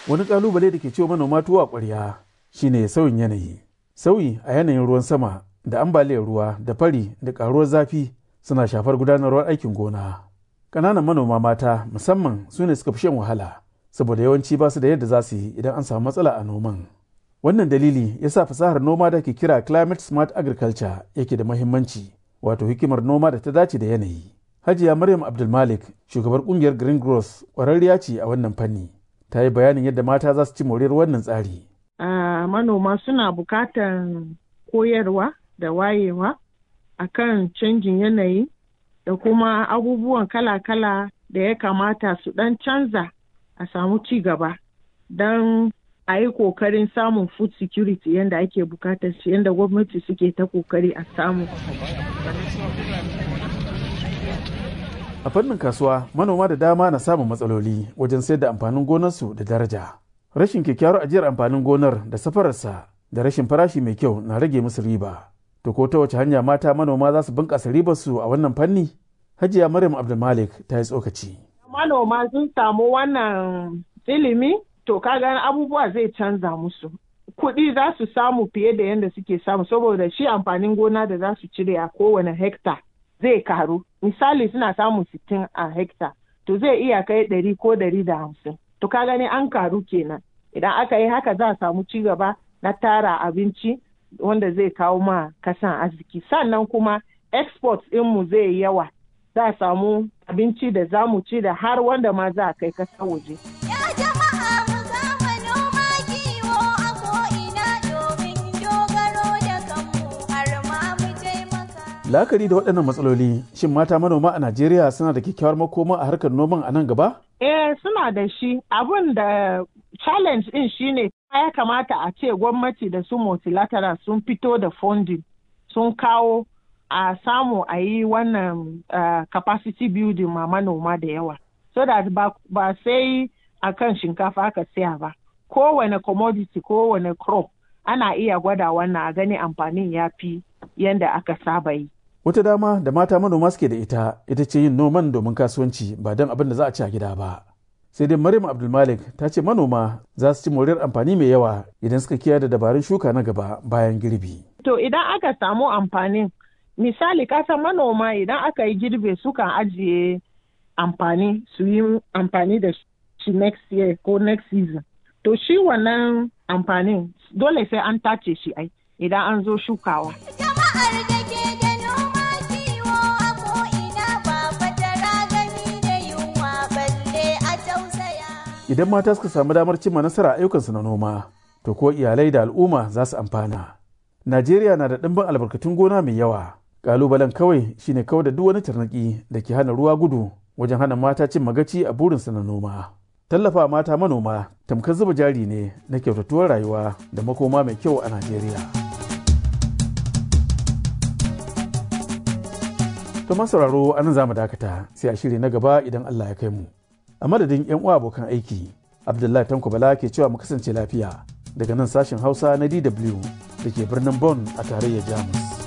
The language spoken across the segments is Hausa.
wani kalubale da ke ciwo manoma tuwa ƙwarya shine sauyin yanayi sauyi a yanayin ruwan sama da ambaliyar ruwa da fari da ƙaruwar zafi suna shafar gudanarwar aikin gona ƙananan manoma mata musamman su ne suka fi shan wahala saboda yawanci ba su da yadda za su yi idan an samu matsala a noman wannan dalili ya sa fasahar noma da ke kira climate smart agriculture yake da mahimmanci wato hikimar noma da ta dace da yanayi hajiya maryam abdulmalik shugabar kungiyar green growth ƙwararriya ce a wannan fanni ta yi bayanin yadda mata za su ci moriyar wannan tsari Uh, manoma suna bukatar koyarwa da wayewa akan canjin yanayi da kuma abubuwan kala-kala da ya kamata su dan canza a samu ci gaba don a yi kokarin samun food security yadda ake bukatar shi yadda gwamnati suke ta kokari a samu. a fannin kasuwa manoma da dama na samun matsaloli wajen sayar da amfanin gonarsu da daraja rashin kyakkyawar ajiyar amfanin gonar da safararsa da rashin farashi mai kyau na rage musu riba to ko ta wace hanya mata manoma za su bunƙasa ribarsu a wannan fanni hajiya maryam abdulmalik ta yi tsokaci manoma sun samu wannan ilimi to kaga abubuwa zai canza musu kuɗi za su samu fiye da yadda suke samu saboda shi amfanin gona da za su cire a kowane hekta zai karu misali suna samun sittin a hekta to zai iya kai ɗari ko ɗari da hamsin to ka gani an karu kenan idan aka yi haka za a samu ci gaba na tara abinci wanda zai kawo ma kasan arziki sannan kuma export mu zai yi yawa za a samu abinci da za mu ci da har wanda ma za a kai kasa waje. La'akari da waɗannan matsaloli, shin mata manoma a Najeriya suna da kyakkyawar makoma a harkar noman a nan gaba? Eh suna da shi. Abin da challenge ɗin shine ya kamata a ce gwamnati da su multilateral sun fito da funding sun kawo a samu a yi wannan uh, capacity building ma manoma da yawa. So that ba, ba sai a kan shinkafa aka siya ba. Kowane commodity, kowane crop ana iya gwada wannan a gani amfanin ya fi yadda aka saba yi. Wata dama da mata manoma suke da ita ita ce yin noman domin kasuwanci ba don abin da za a ci a gida ba. Sai dai Maryam Abdulmalik ta ce manoma za su ci moriyar amfani mai yawa idan suka kiyaye da dabarun shuka na gaba bayan girbi. To idan aka samu amfanin misali kasan manoma idan aka yi girbe sukan ajiye amfani su yi amfani da shi next year ko next season. To shi wannan amfanin dole sai an tace shi ai idan an zo shukawa. Idan mata suka samu damar cimma nasara ayyukansu na noma, to ko iyalai da al'umma za su amfana. Najeriya na da ɗimbin albarkatun gona mai yawa. Ƙalubalen kawai shine kawai da duk wani tarnaki da ke hana ruwa gudu wajen hana mata cin magaci a burinsu na noma. Tallafa mata manoma tamkar zuba jari ne na kyautatuwar rayuwa da makoma mai kyau a Najeriya. To sauraro anan za mu dakata sai a shiri na gaba idan Allah ya kai mu. A madadin 'yan uwa abokan aiki, Abdullahi Tanko Bala ke cewa mu kasance lafiya daga nan sashen Hausa na DW da ke birnin Bonn a tarayyar Jamus.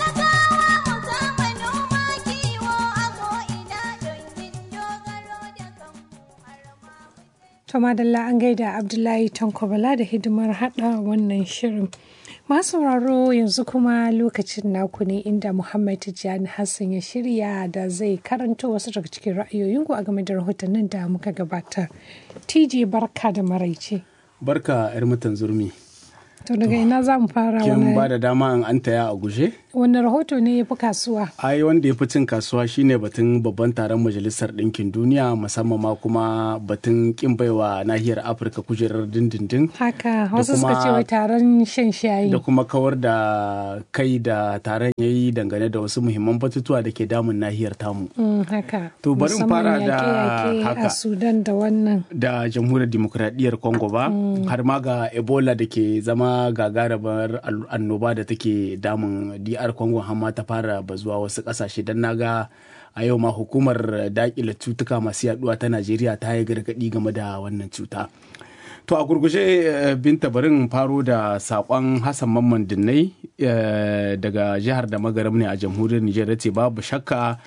To madalla an gaida Abdullahi Tankobala da hidimar hada wannan shirin. Masu sauraro yanzu kuma lokacin naku ne inda Muhammad Tijjani Hassan ya shirya da zai karanto wasu daga cikin ra'ayoyinku a game da rahotannin da muka gabatar. TJ barka da maraice. Barka 'yar mutan zurmi. To daga ina za mu fara Kin ba da dama in an taya a guje? Wani rahoto ne ya fi kasuwa? Ai wanda ya fi cin kasuwa shine batun babban taron Majalisar Ɗinkin Duniya musamman ma kuma batun kin baiwa nahiyar Afirka kujerar dindindin. Haka wasu suka ce wai taron shan shayi. Da kuma kawar da kai da taron ya yi dangane da wasu muhimman batutuwa da ke damun nahiyar tamu. Mm, haka. To bari in fara da haka. a Sudan da wannan. Da Jamhuriyar Dimokuraɗiyyar Congo ba, har ma ga Ebola da ke zama gagarumin annoba da take damun DR Congo hamma ta fara bazuwa wasu kasashe don naga a yau ma hukumar dakile cutuka masu yaduwa ta Najeriya ta yi gargadi game da wannan cuta. To a gurguje binta barin faro da sakon Hassan Mamman Dinnai daga jihar da magaram ne a jamhuriyar Nijar ce babu shakka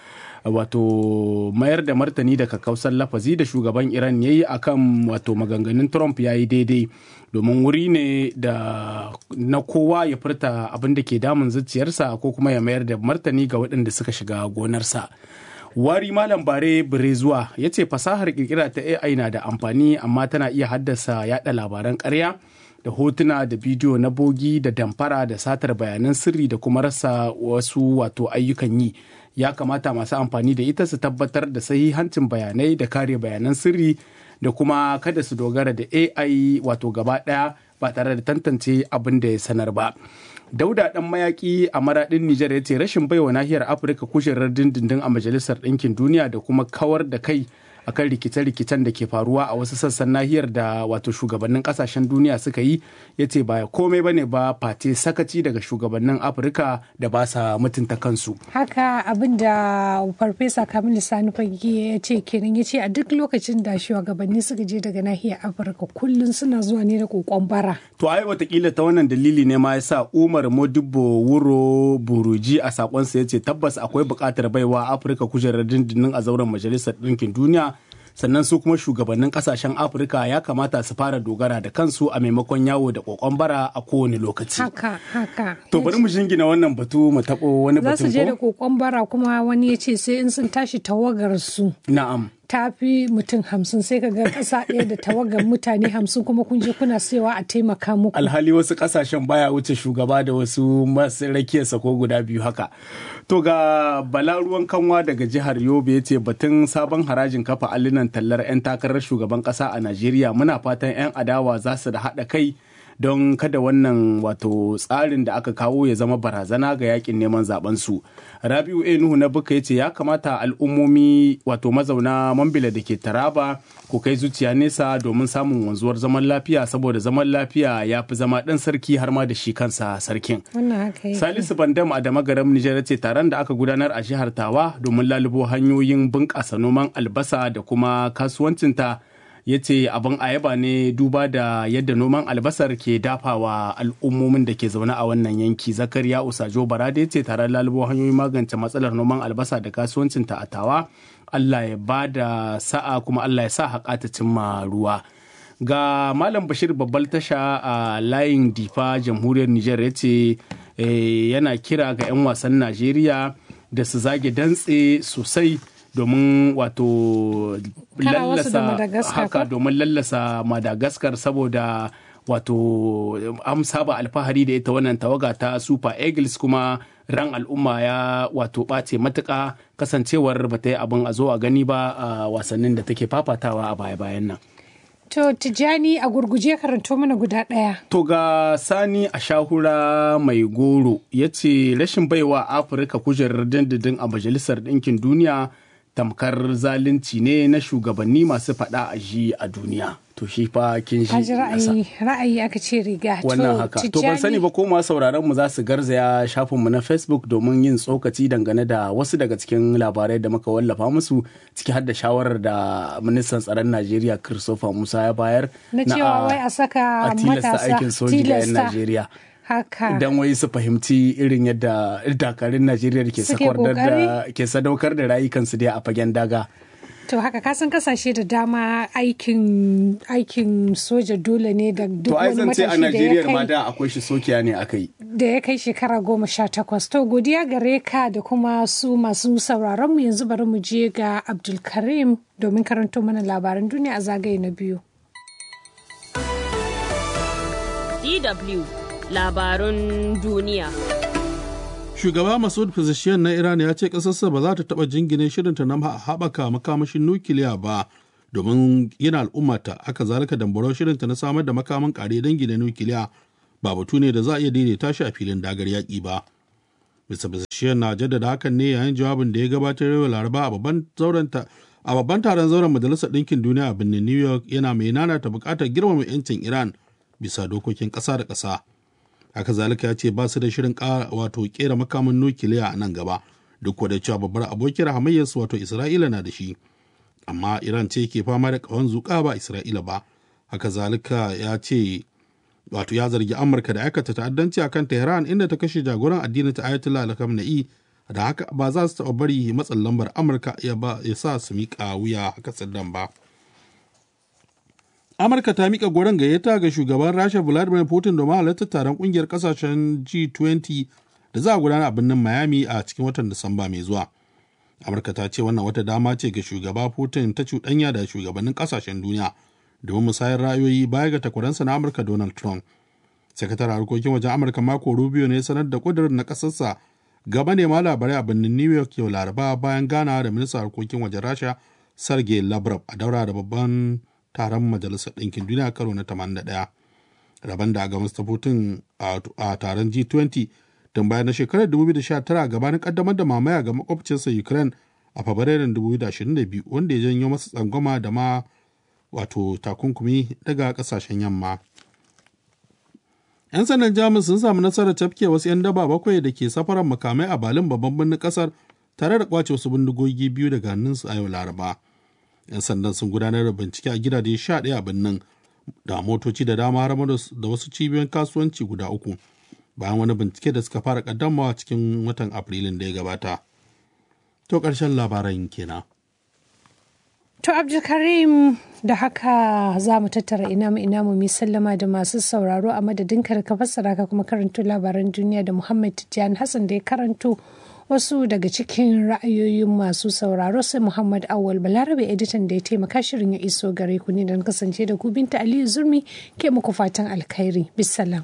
wato mayar da martani da kakkausar lafazi da shugaban iran ya yi akan wato maganganun trump ya yi daidai domin wuri ne da na kowa ya furta abin da ke damun zuciyarsa ko kuma ya mayar da martani ga waɗanda suka shiga gonarsa wari malam bare zuwa ya ce fasahar kirkira ta ai na da amfani amma tana iya haddasa yada labaran karya da hotuna da bidiyo na bogi da damfara da satar bayanan sirri da kuma rasa wasu wato ayyukan yi ya kamata masu amfani da ita su tabbatar da sahihancin bayanai da kare bayanan sirri da kuma kada su dogara da ai wato gaba daya ba tare da tantance abin da ya sanar ba dauda dan mayaki a maradin nijar ya ce rashin baiwa nahiyar afirka kujerar dindindin a majalisar ɗinkin duniya da kuma kawar da kai akan rikice-rikicen da ke faruwa a wasu sassan nahiyar da wato shugabannin kasashen duniya suka yi ya ce ba komai bane ba fate sakaci daga shugabannin afirka da ba sa mutunta kansu haka abin da farfesa kamilu sani fage ya ce kenan ya ce a duk lokacin da shugabanni suka je daga nahiyar afirka kullum suna zuwa ne da kokon bara to ai watakila ta wannan dalili ne ma yasa umar modibo wuro buruji a sakonsa ya ce tabbas akwai buƙatar baiwa afirka kujerar dindindin a zauren majalisar ɗinkin duniya sannan su kuma shugabannin kasashen afirka ya kamata su fara dogara da kansu a maimakon yawo da kokon bara a kowane lokaci haka haka to bari mu shingina wannan batu mu taɓo wani za batun su je da ko kokon bara kuma wani ya ce sai in sun tashi tawagar su na'am ta fi mutum hamsin sai ka ga ƙasa ɗaya da tawagar mutane hamsin kuma kun je kuna sayawa a taimaka muku alhali wasu kasashen baya wuce shugaba da wasu masu rakiyarsa ko guda biyu haka to ga bala ruwan kanwa daga jihar yobe ya ce batun sabon harajin kafa allunan tallar 'yan takarar shugaban kasa a najeriya muna fatan 'yan adawa za su da haɗa kai don kada wannan wato tsarin da aka kawo ya zama barazana ga yakin neman zaben su rabiu a nuhu na buka ya ce ya kamata al'ummomi wato mazauna mambila da ke taraba ku kai zuciya nesa domin samun wanzuwar zaman lafiya saboda zaman lafiya ya fi zama ɗan sarki har ma da shi kansa sarkin wannan haka yake. Salisu Bandam a Damagaram Nijar ce taron da aka gudanar a jihar Tawa domin lalubo hanyoyin bunƙasa noman albasa da kuma kasuwancinta ya ce abin ayaba ne duba da yadda noman albasar ke dafawa al'ummomin da ke zaune a wannan yanki zakariya usajo barade ya ce taron lalubo hanyoyin magance matsalar noman albasa da kasuwancinta a tawa allah ya ba da sa'a kuma allah ya sa haƙa ta cimma ruwa ga malam bashir babbal tasha a layin difa jamhuriyar niger ya ce eh, yana kira ga 'yan wasan najeriya da su zage dantse sosai domin wato Kara wasu da lallasa Madagascar haka ko? domin lallasa madagascar saboda wato an saba alfahari da ita wannan tawaga ta super eagles kuma ran al'umma ya wato ɓace matuƙa kasancewar ba ta yi abin a zo a gani ba a wasannin da take fafatawa a baya-bayan nan to tijjani a gurguje karanto mana guda ɗaya To ga Sani a shahura mai goro ya ce rashin baiwa Afirka kujerar dindindin a Majalisar Ɗinkin Duniya tamkar zalunci ne na shugabanni masu faɗa a ji a duniya. To shi fa kin ka ji shi nasa. ra'ayi ra'ayi aka ce riga Wannan haka. To ban sani ba ko masu sauraron mu za su garzaya shafinmu na Facebook domin yin tsokaci dangane da wasu daga cikin labarai da muka wallafa musu ciki har da shawarar da ministan tsaron Najeriya Christopher Musa ya bayar na cewa wai a saka a tilasta matasa aikin soji ga 'yan tilasta. Najeriya. haka Idan wai su fahimci irin yadda dakarun Najeriya da ke Suke sakwardar da kokari. ke sadaukar da rayukansu dai a fagen daga. to haka kasan kasashe da dama aikin aikin soja dole ne da duk To ai wani zan ce a matashi da ya Najeriya ma kai da akwai shi sokiya ne aka yi. da ya kai shekara goma sha takwas to godiya gare ka da kuma su masu sauraron mu yanzu bari mu je ga abdulkarim domin karanto mana labaran duniya a zagaye na biyu DW labarun duniya. Shugaba Masud Pezeshkian na Iran ya ce ƙasarsa ba za ta taɓa jingine shirinta na haɓaka makamashin nukiliya ba domin yana al'ummata haka zalika dambarau shirinta na samar da makaman ƙare dangi na nukiliya ba batu ne da za a iya daidaita shi a filin dagar yaƙi ba. Mr. Pezeshkian na jaddada hakan ne yayin jawabin da ya gabatar yau Laraba a babban zauren ta a babban taron zauren Majalisar Ɗinkin Duniya a birnin New York yana mai nanata buƙatar girmama 'yancin Iran bisa dokokin ƙasa da ƙasa. haka zalika ya ce ba su da shirin ƙara wato kera makamin nukiliya a nan gaba duk da cewa babbar abokiyar hamayyarsu wato isra'ila na da shi amma iran ce ke fama da ƙahon zuƙa ba isra'ila ba haka zalika ya ce wato ya zargi amurka da aikata ta'addanci akan tehran inda ta kashe jagoran addinin ta ayatollah al-khamenei da haka ba za su taɓa bari matsin lambar amurka ya sa su miƙa wuya haka tsiddan ba amurka ta miƙa goron gayyata ga shugaban rasha vladimir putin domin halartar taron ƙungiyar ƙasashen g20 da za a gudana a birnin miami a cikin watan disamba mai zuwa amurka ta ce wannan wata dama ce ga shugaba putin ta cuɗanya da shugabannin ƙasashen duniya domin musayar ra'ayoyi baya ga takwaransa na amurka donald trump sakataren harkokin wajen amurka mako rubio ne sanar da ƙudurin na ƙasarsa gaba ne ma labarai a birnin new york yau laraba bayan ganawa da ministan harkokin wajen rasha sergei lavrov a daura da babban taron majalisar ɗinkin duniya karo na 81 rabon da ga mr putin a taron g20 tun bayan na shekarar 2019 gabanin kaddamar da mamaya ga makwabcinsa ukraine a fabrairun 2022 wanda ya janyo masa tsangwama da ma wato takunkumi daga kasashen yamma 'yan sandan jamus sun samu nasarar tafke wasu 'yan daba bakwai da ke safarar makamai a balin babban birnin kasar tare da kwace wasu bindigogi biyu daga hannunsu a yau laraba 'yan sandan sun gudanar da bincike a gidaje sha ɗaya a birnin da motoci da dama har da wasu cibiyoyin kasuwanci guda uku bayan wani bincike da suka fara kaddamawa cikin watan afrilun da ya gabata to ƙarshen labaran kenan To Abdulkarim da haka za mu tattara ina mu ina mu mi sallama da masu sauraro a madadin ka ka fassara ka kuma karanto labaran duniya da Muhammad Tijjani Hassan da ya karanto wasu daga cikin ra'ayoyin masu sauraro sai Muhammad Awal Balarabe editan da ya taimaka shirin ya iso gare ku ne don kasance da ku binta Aliyu Zurmi ke muku fatan alkhairi. Bisalam.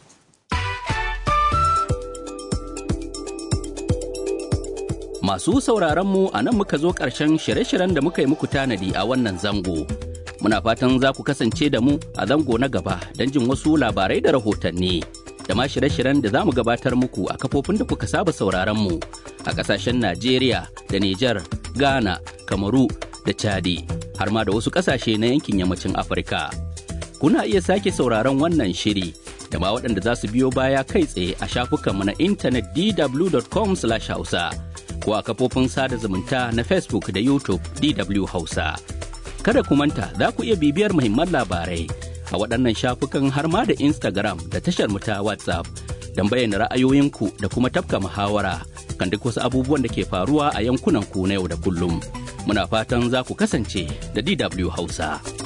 Masu sauraron mu a nan muka zo ƙarshen shirye-shiryen da muka yi muku tanadi a wannan zango. Muna fatan za ku kasance da mu a zango na gaba don jin wasu labarai da rahotanni. Da ma shirye-shiryen da za mu gabatar muku a kafofin da kuka saba sauraron mu a ƙasashen Najeriya da Nijar, Ghana, Kamaru da Chadi, har ma da wasu ƙasashe na yankin yammacin Afirka. Kuna iya sake sauraron wannan shiri da ma waɗanda za su biyo baya kai tsaye a shafukanmu na intanet dw.com/hausa. ko a kafofin sada zumunta na Facebook da YouTube DW Hausa. Kada ku manta za ku iya bibiyar muhimman labarai a waɗannan shafukan har ma da Instagram da tashar mu ta WhatsApp don bayyana ra'ayoyinku da kuma tafka muhawara kan duk wasu abubuwan da ke faruwa a yankunan ku na yau da kullum. Muna fatan za ku kasance da DW Hausa.